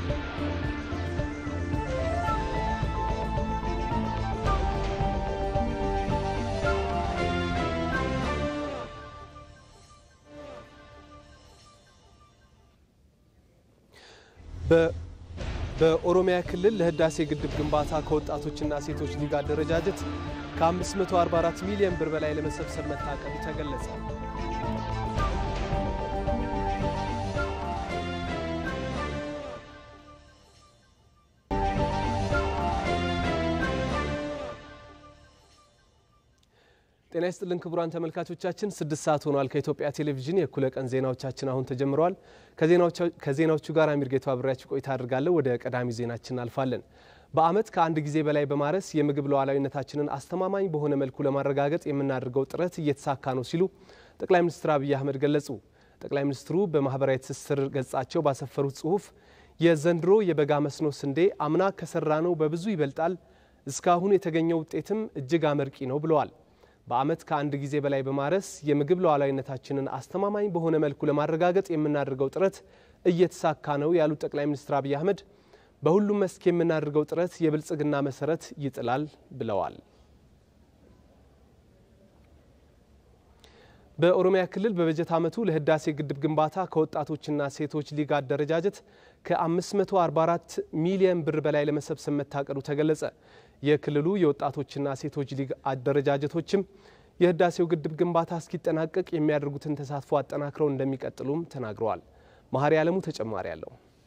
በኦሮሚያ ክልል ለህዳሴ ግድብ ግንባታ ከወጣቶችና ሴቶች ሊግ አደረጃጀት ከ544 ሚሊዮን ብር በላይ ለመሰብሰብ መታቀዱ ተገለጸ። ጤና ይስጥልን ክቡራን ተመልካቾቻችን፣ ስድስት ሰዓት ሆኗል። ከኢትዮጵያ ቴሌቪዥን የእኩለ ቀን ዜናዎቻችን አሁን ተጀምረዋል። ከዜናዎቹ ጋር አሚር ጌቱ አብሬያችሁ ቆይታ አድርጋለሁ። ወደ ቀዳሚ ዜናችን አልፋለን። በዓመት ከአንድ ጊዜ በላይ በማረስ የምግብ ሉዓላዊነታችንን አስተማማኝ በሆነ መልኩ ለማረጋገጥ የምናደርገው ጥረት እየተሳካ ነው ሲሉ ጠቅላይ ሚኒስትር አብይ አህመድ ገለጹ። ጠቅላይ ሚኒስትሩ በማህበራዊ ትስስር ገጻቸው ባሰፈሩት ጽሁፍ የዘንድሮ የበጋ መስኖ ስንዴ አምና ከሰራነው በብዙ ይበልጣል፣ እስካሁን የተገኘው ውጤትም እጅግ አመርቂ ነው ብለዋል። በዓመት ከአንድ ጊዜ በላይ በማረስ የምግብ ሉዓላዊነታችንን አስተማማኝ በሆነ መልኩ ለማረጋገጥ የምናደርገው ጥረት እየተሳካ ነው ያሉት ጠቅላይ ሚኒስትር አብይ አህመድ በሁሉም መስክ የምናደርገው ጥረት የብልጽግና መሰረት ይጥላል ብለዋል። በኦሮሚያ ክልል በበጀት ዓመቱ ለህዳሴ ግድብ ግንባታ ከወጣቶችና ሴቶች ሊግ አደረጃጀት ከ544 ሚሊዮን ብር በላይ ለመሰብሰብ መታቀዱ ተገለጸ። የክልሉ የወጣቶችና ሴቶች ሊግ አደረጃጀቶችም የህዳሴው ግድብ ግንባታ እስኪጠናቀቅ የሚያደርጉትን ተሳትፎ አጠናክረው እንደሚቀጥሉም ተናግረዋል። መሀሪ አለሙ ተጨማሪ አለው።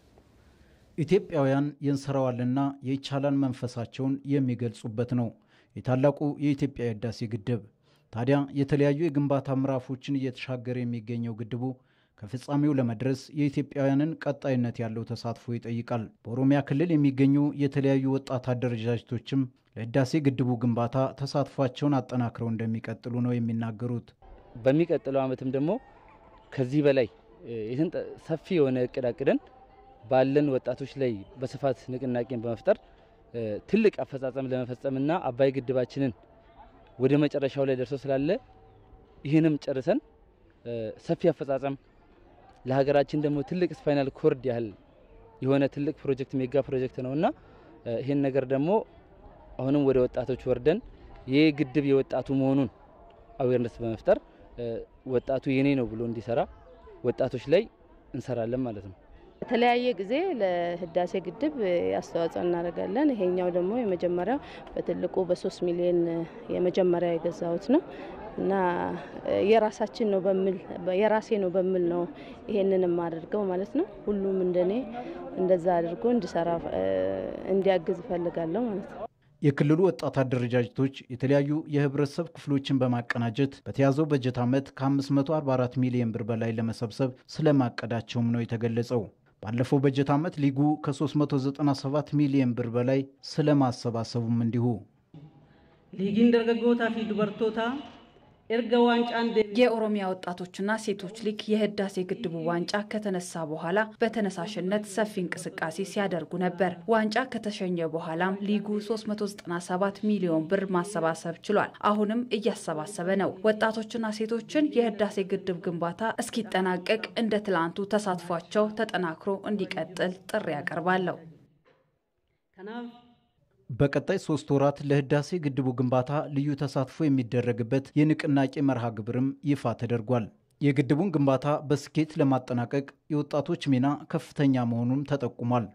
ኢትዮጵያውያን የእንሰራዋልና የይቻላል መንፈሳቸውን የሚገልጹበት ነው የታላቁ የኢትዮጵያ የህዳሴ ግድብ። ታዲያ የተለያዩ የግንባታ ምዕራፎችን እየተሻገረ የሚገኘው ግድቡ ከፍጻሜው ለመድረስ የኢትዮጵያውያንን ቀጣይነት ያለው ተሳትፎ ይጠይቃል። በኦሮሚያ ክልል የሚገኙ የተለያዩ ወጣት አደረጃጀቶችም ለህዳሴ ግድቡ ግንባታ ተሳትፏቸውን አጠናክረው እንደሚቀጥሉ ነው የሚናገሩት። በሚቀጥለው ዓመትም ደግሞ ከዚህ በላይ ይህን ሰፊ የሆነ እቅድ አቅደን ባለን ወጣቶች ላይ በስፋት ንቅናቄን በመፍጠር ትልቅ አፈጻጸም ለመፈጸምና አባይ ግድባችንን ወደ መጨረሻው ላይ ደርሶ ስላለ ይህንም ጨርሰን ሰፊ አፈጻጸም ለሀገራችን ደግሞ ትልቅ ስፓይናል ኮርድ ያህል የሆነ ትልቅ ፕሮጀክት ሜጋ ፕሮጀክት ነውና ይህን ነገር ደግሞ አሁንም ወደ ወጣቶች ወርደን ይህ ግድብ የወጣቱ መሆኑን አዌርነስ በመፍጠር ወጣቱ የኔ ነው ብሎ እንዲሰራ ወጣቶች ላይ እንሰራለን ማለት ነው። በተለያየ ጊዜ ለህዳሴ ግድብ አስተዋጽኦ እናደርጋለን። ይሄኛው ደግሞ የመጀመሪያው በትልቁ በሶስት ሚሊዮን የመጀመሪያ የገዛሁት ነው እና የራሳችን ነው በሚል የራሴ ነው በሚል ነው ይሄንን የማደርገው ማለት ነው። ሁሉም እንደኔ እንደዛ አድርጎ እንዲሰራ እንዲያግዝ እፈልጋለሁ ማለት ነው። የክልሉ ወጣት አደረጃጀቶች የተለያዩ የህብረተሰብ ክፍሎችን በማቀናጀት በተያዘው በጀት ዓመት ከ544 ሚሊዮን ብር በላይ ለመሰብሰብ ስለማቀዳቸውም ነው የተገለጸው። ባለፈው በጀት ዓመት ሊጉ ከ397 ሚሊዮን ብር በላይ ስለማሰባሰቡም እንዲሁ ሊጊን ደርገጎታ ፊ ዱበርቶታ ኤርገ ዋንጫን የኦሮሚያ ወጣቶችና ሴቶች ሊግ የህዳሴ ግድቡ ዋንጫ ከተነሳ በኋላ በተነሳሽነት ሰፊ እንቅስቃሴ ሲያደርጉ ነበር። ዋንጫ ከተሸኘ በኋላም ሊጉ 397 ሚሊዮን ብር ማሰባሰብ ችሏል። አሁንም እያሰባሰበ ነው። ወጣቶችና ሴቶችን የህዳሴ ግድብ ግንባታ እስኪጠናቀቅ እንደ ትላንቱ ተሳትፏቸው ተጠናክሮ እንዲቀጥል ጥሪ ያቀርባለሁ። በቀጣይ ሶስት ወራት ለህዳሴ ግድቡ ግንባታ ልዩ ተሳትፎ የሚደረግበት የንቅናቄ መርሃ ግብርም ይፋ ተደርጓል። የግድቡን ግንባታ በስኬት ለማጠናቀቅ የወጣቶች ሚና ከፍተኛ መሆኑም ተጠቁሟል።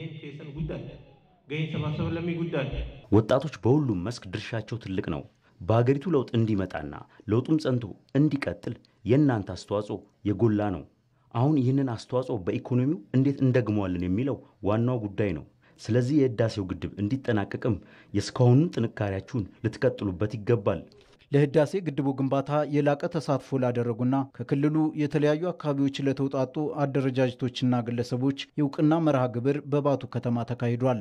ወጣቶች በሁሉም መስክ ድርሻቸው ትልቅ ነው። በሀገሪቱ ለውጥ እንዲመጣና ለውጡም ጸንቶ እንዲቀጥል የእናንተ አስተዋጽኦ የጎላ ነው። አሁን ይህንን አስተዋጽኦ በኢኮኖሚው እንዴት እንደግመዋለን የሚለው ዋናው ጉዳይ ነው። ስለዚህ የህዳሴው ግድብ እንዲጠናቀቅም የእስካሁኑን ጥንካሬያችሁን ልትቀጥሉበት ይገባል። ለህዳሴ ግድቡ ግንባታ የላቀ ተሳትፎ ላደረጉና ከክልሉ የተለያዩ አካባቢዎች ለተውጣጡ አደረጃጀቶችና ግለሰቦች የእውቅና መርሃ ግብር በባቱ ከተማ ተካሂዷል።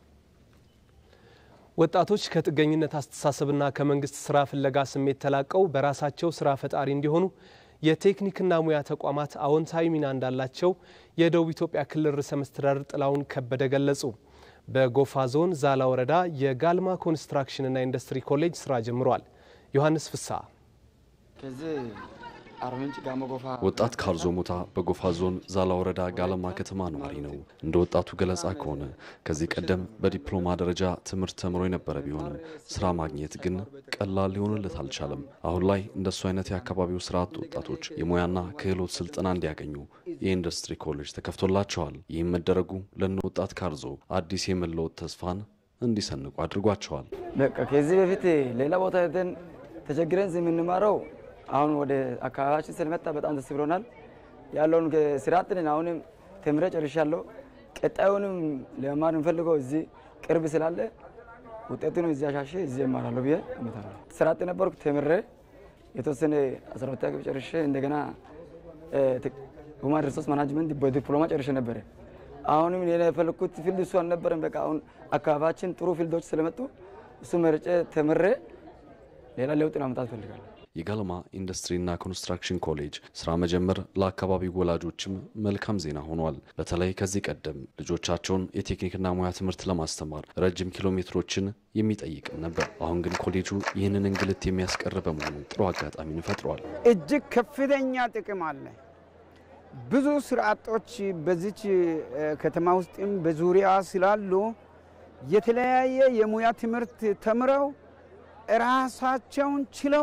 ወጣቶች ከጥገኝነት አስተሳሰብና ከመንግስት ስራ ፍለጋ ስሜት ተላቀው በራሳቸው ስራ ፈጣሪ እንዲሆኑ የቴክኒክና ሙያ ተቋማት አዎንታዊ ሚና እንዳላቸው የደቡብ ኢትዮጵያ ክልል ርዕሰ መስተዳድር ጥላሁን ከበደ ገለጹ። በጎፋ ዞን ዛላ ወረዳ የጋልማ ኮንስትራክሽንና ኢንዱስትሪ ኮሌጅ ስራ ጀምሯል። ዮሐንስ ፍሳ ወጣት ካርዞ ሞታ በጎፋ ዞን ዛላ ወረዳ ጋለማ ከተማ ነዋሪ ነው። እንደ ወጣቱ ገለጻ ከሆነ ከዚህ ቀደም በዲፕሎማ ደረጃ ትምህርት ተምሮ የነበረ ቢሆንም ስራ ማግኘት ግን ቀላል ሊሆንለት አልቻለም። አሁን ላይ እንደሱ አይነት የአካባቢው ስራ አጥ ወጣቶች የሙያና ክህሎት ስልጠና እንዲያገኙ የኢንዱስትሪ ኮሌጅ ተከፍቶላቸዋል። ይህም መደረጉ ለነ ወጣት ካርዞ አዲስ የመለወጥ ተስፋን እንዲሰንቁ አድርጓቸዋል። በቃ ከዚህ በፊት ሌላ ቦታ ሄደን ተቸግረን የምንማረው አሁን ወደ አካባቢያችን ስለመጣ በጣም ደስ ብሎናል። ያለውን ስራ አጥንን አሁንም ተምሬ ጨርሻለሁ። ቀጣዩንም ለመማር የምፈልገው እዚህ ቅርብ ስላለ ውጤቱን እዚህ አሻሼ እዚህ እማራለሁ ብዬ እመጣለሁ። ስራ አጥ ነበርኩ። ተምሬ የተወሰነ አስራ ሁለተኛ ክፍል ጨርሼ እንደገና ሁማን ሪሶርስ ማናጅመንት በዲፕሎማ ጨርሼ ነበረ። አሁንም ሌላ የፈለግኩት ፊልድ እሱ አልነበረም። በቃ አሁን አካባቢያችን ጥሩ ፊልዶች ስለመጡ እሱ መርጬ ተምሬ ሌላ ለውጥ ማምጣት እፈልጋለሁ። የጋለማ ኢንዱስትሪና ኮንስትራክሽን ኮሌጅ ስራ መጀመር ለአካባቢው ወላጆችም መልካም ዜና ሆኗል። በተለይ ከዚህ ቀደም ልጆቻቸውን የቴክኒክና ሙያ ትምህርት ለማስተማር ረጅም ኪሎ ሜትሮችን የሚጠይቅም ነበር። አሁን ግን ኮሌጁ ይህንን እንግልት የሚያስቀር በመሆኑ ጥሩ አጋጣሚን ፈጥሯል። እጅግ ከፍተኛ ጥቅም አለ። ብዙ ስራ አጦች በዚች ከተማ ውስጥም በዙሪያ ስላሉ የተለያየ የሙያ ትምህርት ተምረው ራሳቸውን ችለው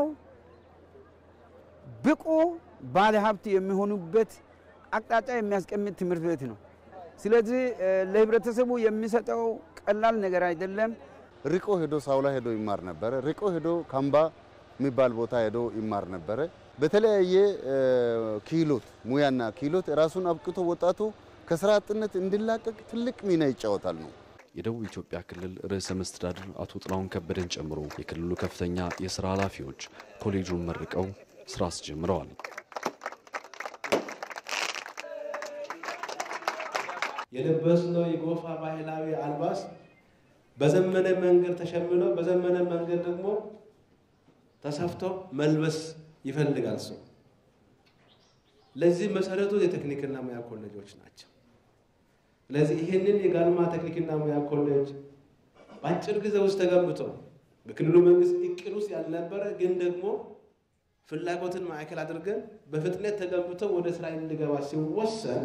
ብቁ ባለሀብት የሚሆኑበት አቅጣጫ የሚያስቀምጥ ትምህርት ቤት ነው። ስለዚህ ለህብረተሰቡ የሚሰጠው ቀላል ነገር አይደለም። ርቆ ሄዶ ሳውላ ሄዶ ይማር ነበረ። ርቆ ሄዶ ካምባ የሚባል ቦታ ሄዶ ይማር ነበረ። በተለያየ ክህሎት ሙያና ክህሎት ራሱን አብቅቶ ወጣቱ ከስራ አጥነት እንዲላቀቅ ትልቅ ሚና ይጫወታል ነው። የደቡብ ኢትዮጵያ ክልል ርዕሰ መስተዳድር አቶ ጥላሁን ከበደን ጨምሮ የክልሉ ከፍተኛ የስራ ኃላፊዎች ኮሌጁን መርቀው ስራ አስጀምረዋል። የለበስነው የጎፋ ባህላዊ አልባስ በዘመነ መንገድ ተሸምኖ በዘመነ መንገድ ደግሞ ተሰፍቶ መልበስ ይፈልጋል ሰው። ለዚህ መሰረቱ የቴክኒክና ሙያ ኮሌጆች ናቸው። ስለዚህ ይህንን የጋልማ ቴክኒክና ሙያ ኮሌጅ በአጭር ጊዜ ውስጥ ተገንብቶ በክልሉ መንግስት እቅድ ውስጥ ያልነበረ ግን ደግሞ ፍላጎትን ማዕከል አድርገን በፍጥነት ተገንብቶ ወደ ስራ እንዲገባ ሲወሰን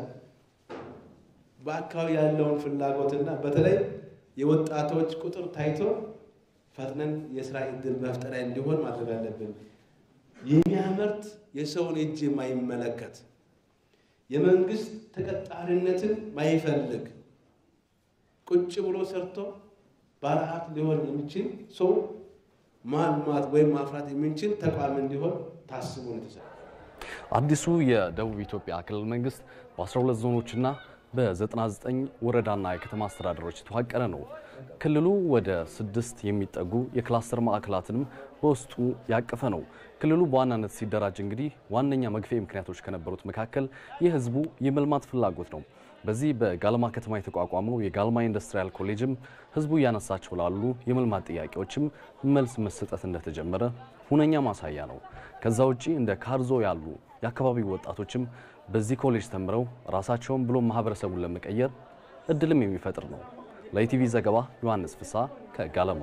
በአካባቢ ያለውን ፍላጎትና በተለይ የወጣቶች ቁጥር ታይቶ ፈጥነን የስራ እድል መፍጠሪያ እንዲሆን ማድረግ አለብን። የሚያመርት የሰውን እጅ የማይመለከት የመንግስት ተቀጣሪነትን ማይፈልግ ቁጭ ብሎ ሰርቶ ባለሀብት ሊሆን የሚችል ሰው ማልማት ወይም ማፍራት የምንችል ተቋም እንዲሆን ታስቦ ነው የተሰራ። አዲሱ የደቡብ ኢትዮጵያ ክልል መንግስት በ12 ዞኖችና በ99 ወረዳና የከተማ አስተዳደሮች የተዋቀረ ነው። ክልሉ ወደ ስድስት የሚጠጉ የክላስተር ማዕከላትንም በውስጡ ያቀፈ ነው። ክልሉ በዋናነት ሲደራጅ እንግዲህ ዋነኛ መግፊያ ምክንያቶች ከነበሩት መካከል የህዝቡ የመልማት ፍላጎት ነው። በዚህ በጋልማ ከተማ የተቋቋመው የጋልማ ኢንዱስትሪያል ኮሌጅም ህዝቡ እያነሳቸው ላሉ የመልማት ጥያቄዎችም መልስ መሰጠት እንደተጀመረ ሁነኛ ማሳያ ነው። ከዛ ውጪ እንደ ካርዞ ያሉ የአካባቢው ወጣቶችም በዚህ ኮሌጅ ተምረው ራሳቸውን ብሎ ማህበረሰቡን ለመቀየር እድልም የሚፈጥር ነው። ለኢቲቪ ዘገባ ዮሐንስ ፍሳ ከጋለማ።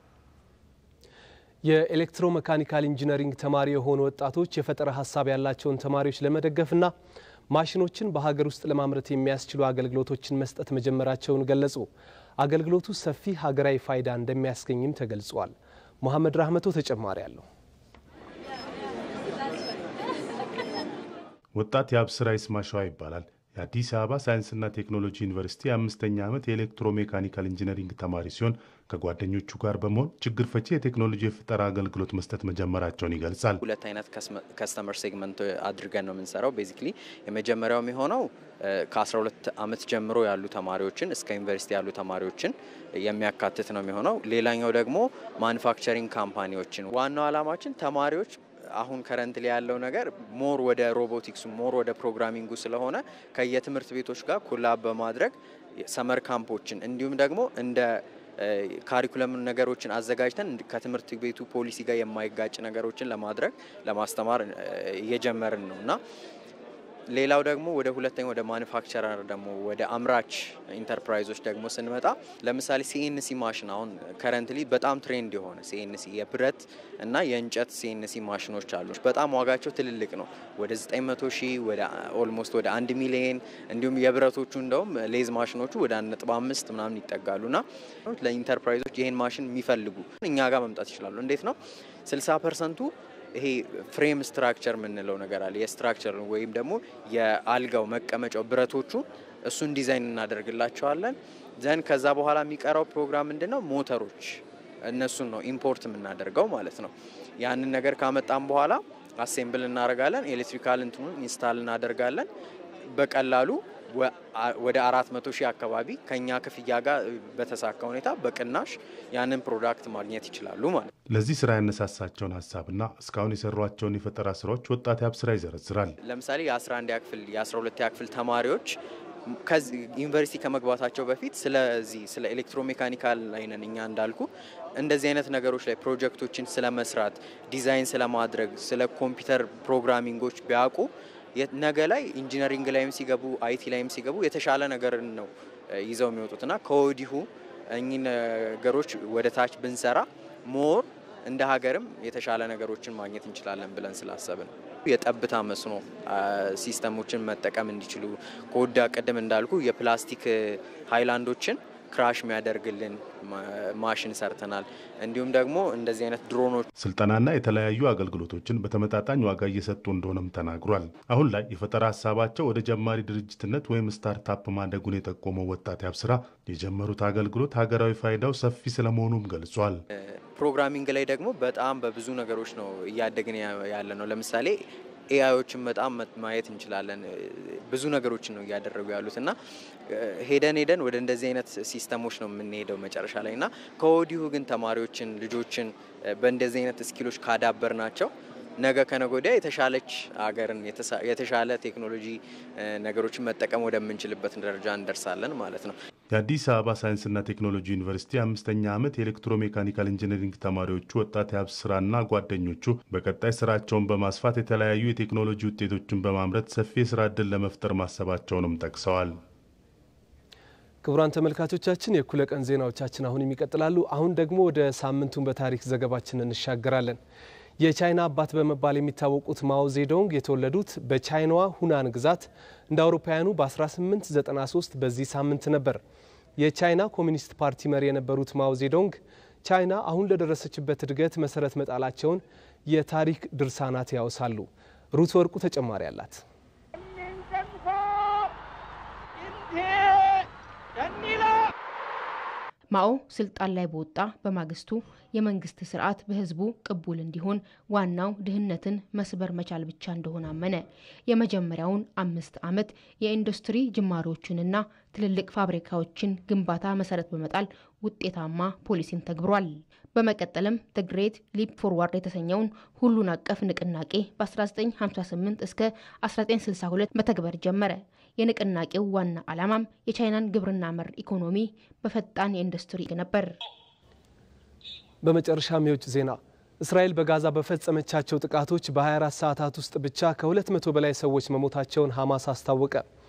የኤሌክትሮ መካኒካል ኢንጂነሪንግ ተማሪ የሆኑ ወጣቶች የፈጠራ ሀሳብ ያላቸውን ተማሪዎች ለመደገፍና ማሽኖችን በሀገር ውስጥ ለማምረት የሚያስችሉ አገልግሎቶችን መስጠት መጀመራቸውን ገለጹ። አገልግሎቱ ሰፊ ሀገራዊ ፋይዳ እንደሚያስገኝም ተገልጿል። መሐመድ ራህመቶ ተጨማሪ አለው። ወጣት የአብስራ ይስማሸዋ ይባላል። የአዲስ አበባ ሳይንስና ቴክኖሎጂ ዩኒቨርሲቲ የአምስተኛ ዓመት የኤሌክትሮ ሜካኒካል ኢንጂነሪንግ ተማሪ ሲሆን ከጓደኞቹ ጋር በመሆን ችግር ፈቺ የቴክኖሎጂ የፈጠራ አገልግሎት መስጠት መጀመራቸውን ይገልጻል። ሁለት አይነት ከስተመር ሴግመንት አድርገን ነው የምንሰራው። ቤዚክሊ የመጀመሪያው የሚሆነው ከ12 ዓመት ጀምሮ ያሉ ተማሪዎችን እስከ ዩኒቨርሲቲ ያሉ ተማሪዎችን የሚያካትት ነው የሚሆነው። ሌላኛው ደግሞ ማኑፋክቸሪንግ ካምፓኒዎችን። ዋናው ዓላማችን ተማሪዎች አሁን ከረንት ላይ ያለው ነገር ሞር ወደ ሮቦቲክሱ ሞር ወደ ፕሮግራሚንጉ ስለሆነ ከየትምህርት ቤቶች ጋር ኮላብ በማድረግ ሰመር ካምፖችን እንዲሁም ደግሞ እንደ ካሪኩለም ነገሮችን አዘጋጅተን ከትምህርት ቤቱ ፖሊሲ ጋር የማይጋጭ ነገሮችን ለማድረግ ለማስተማር እየጀመርን ነው እና ሌላው ደግሞ ወደ ሁለተኛ ወደ ማኑፋክቸረር ደግሞ ወደ አምራች ኢንተርፕራይዞች ደግሞ ስንመጣ ለምሳሌ ሲኤንሲ ማሽን አሁን ከረንትሊ በጣም ትሬንድ የሆነ ሲኤንሲ የብረት እና የእንጨት ሲኤንሲ ማሽኖች አሉ። በጣም ዋጋቸው ትልልቅ ነው። ወደ 900 ሺህ ወደ ኦልሞስት ወደ አንድ ሚሊየን እንዲሁም የብረቶቹ እንደውም ሌዝ ማሽኖቹ ወደ 1.5 ምናምን ይጠጋሉና ለኢንተርፕራይዞች ይሄን ማሽን የሚፈልጉ እኛ ጋር መምጣት ይችላሉ። እንዴት ነው 60 ፐርሰንቱ ይሄ ፍሬም ስትራክቸር የምንለው ነገር አለ። የስትራክቸር ወይም ደግሞ የአልጋው መቀመጫው ብረቶቹ እሱን ዲዛይን እናደርግላቸዋለን። ዘን ከዛ በኋላ የሚቀረው ፕሮግራም ምንድን ነው? ሞተሮች እነሱን ነው ኢምፖርት የምናደርገው ማለት ነው። ያንን ነገር ካመጣም በኋላ አሴምብል እናደርጋለን። ኤሌክትሪካል እንትኑን ኢንስታል እናደርጋለን። በቀላሉ ወደ አራት መቶ ሺህ አካባቢ ከኛ ክፍያ ጋር በተሳካ ሁኔታ በቅናሽ ያንን ፕሮዳክት ማግኘት ይችላሉ ማለት ነው። ለዚህ ስራ ያነሳሳቸውን ሀሳብና እስካሁን የሰሯቸውን የፈጠራ ስራዎች ወጣት ያብ ስራ ይዘረዝራል። ለምሳሌ የ11 ክፍል የ12 ክፍል ተማሪዎች ዩኒቨርሲቲ ከመግባታቸው በፊት ስለዚህ ስለ ኤሌክትሮሜካኒካል ላይ ነን እኛ እንዳልኩ እንደዚህ አይነት ነገሮች ላይ ፕሮጀክቶችን ስለ መስራት ዲዛይን ስለማድረግ ስለ ኮምፒውተር ፕሮግራሚንጎች ቢያውቁ ነገ ላይ ኢንጂነሪንግ ላይም ሲገቡ አይቲ ላይም ሲገቡ የተሻለ ነገርን ነው ይዘው የሚወጡትና ከወዲሁ እኚህ ነገሮች ወደ ታች ብንሰራ ሞር እንደ ሀገርም የተሻለ ነገሮችን ማግኘት እንችላለን ብለን ስላሰብን የጠብታ መስኖ ሲስተሞችን መጠቀም እንዲችሉ ከወዳ ቅድም እንዳልኩ የፕላስቲክ ሃይላንዶችን ክራሽ የሚያደርግልን ማሽን ሰርተናል። እንዲሁም ደግሞ እንደዚህ አይነት ድሮኖች ስልጠናና የተለያዩ አገልግሎቶችን በተመጣጣኝ ዋጋ እየሰጡ እንደሆነም ተናግሯል። አሁን ላይ የፈጠራ ሀሳባቸው ወደ ጀማሪ ድርጅትነት ወይም ስታርታፕ ማደጉን የጠቆመው ወጣት ያብስራ የጀመሩት አገልግሎት ሀገራዊ ፋይዳው ሰፊ ስለመሆኑም ገልጿል። ፕሮግራሚንግ ላይ ደግሞ በጣም በብዙ ነገሮች ነው እያደግን ያለ ነው። ለምሳሌ ኤአዮችን በጣም ማየት እንችላለን። ብዙ ነገሮችን ነው እያደረጉ ያሉት እና ሄደን ሄደን ወደ እንደዚህ አይነት ሲስተሞች ነው የምንሄደው መጨረሻ ላይ እና ከወዲሁ ግን ተማሪዎችን ልጆችን በእንደዚህ አይነት ስኪሎች ካዳበር ናቸው ነገ ከነገ ወዲያ የተሻለች አገርን የተሻለ ቴክኖሎጂ ነገሮችን መጠቀም ወደምንችልበት ደረጃ እንደርሳለን ማለት ነው። የአዲስ አበባ ሳይንስና ቴክኖሎጂ ዩኒቨርሲቲ አምስተኛ ዓመት የኤሌክትሮሜካኒካል ኢንጂነሪንግ ተማሪዎቹ ወጣት የሀብ ስራና ጓደኞቹ በቀጣይ ስራቸውን በማስፋት የተለያዩ የቴክኖሎጂ ውጤቶችን በማምረት ሰፊ የስራ ዕድል ለመፍጠር ማሰባቸውንም ጠቅሰዋል። ክቡራን ተመልካቾቻችን የእኩለ ቀን ዜናዎቻችን አሁንም ይቀጥላሉ። አሁን ደግሞ ወደ ሳምንቱን በታሪክ ዘገባችን እንሻገራለን። የቻይና አባት በመባል የሚታወቁት ማኦ ዜዶንግ የተወለዱት በቻይናዋ ሁናን ግዛት እንደ አውሮፓውያኑ በ1893 በዚህ ሳምንት ነበር። የቻይና ኮሚኒስት ፓርቲ መሪ የነበሩት ማኦ ዜዶንግ ቻይና አሁን ለደረሰችበት እድገት መሰረት መጣላቸውን የታሪክ ድርሳናት ያወሳሉ። ሩት ወርቁ ተጨማሪ አላት። ማኦ ስልጣን ላይ በወጣ በማግስቱ የመንግስት ስርዓት በህዝቡ ቅቡል እንዲሆን ዋናው ድህነትን መስበር መቻል ብቻ እንደሆነ አመነ። የመጀመሪያውን አምስት ዓመት የኢንዱስትሪ ጅማሮችንና ትልልቅ ፋብሪካዎችን ግንባታ መሰረት በመጣል ውጤታማ ፖሊሲን ተግብሯል። በመቀጠልም ዘ ግሬት ሊፕ ፎርዋርድ የተሰኘውን ሁሉን አቀፍ ንቅናቄ በ1958 እስከ 1962 መተግበር ጀመረ። የንቅናቄው ዋና ዓላማም የቻይናን ግብርና መር ኢኮኖሚ በፈጣን የኢንዱስትሪ ነበር። በመጨረሻም የውጭ ዜና እስራኤል በጋዛ በፈጸመቻቸው ጥቃቶች በ24 ሰዓታት ውስጥ ብቻ ከ200 በላይ ሰዎች መሞታቸውን ሐማስ አስታወቀ።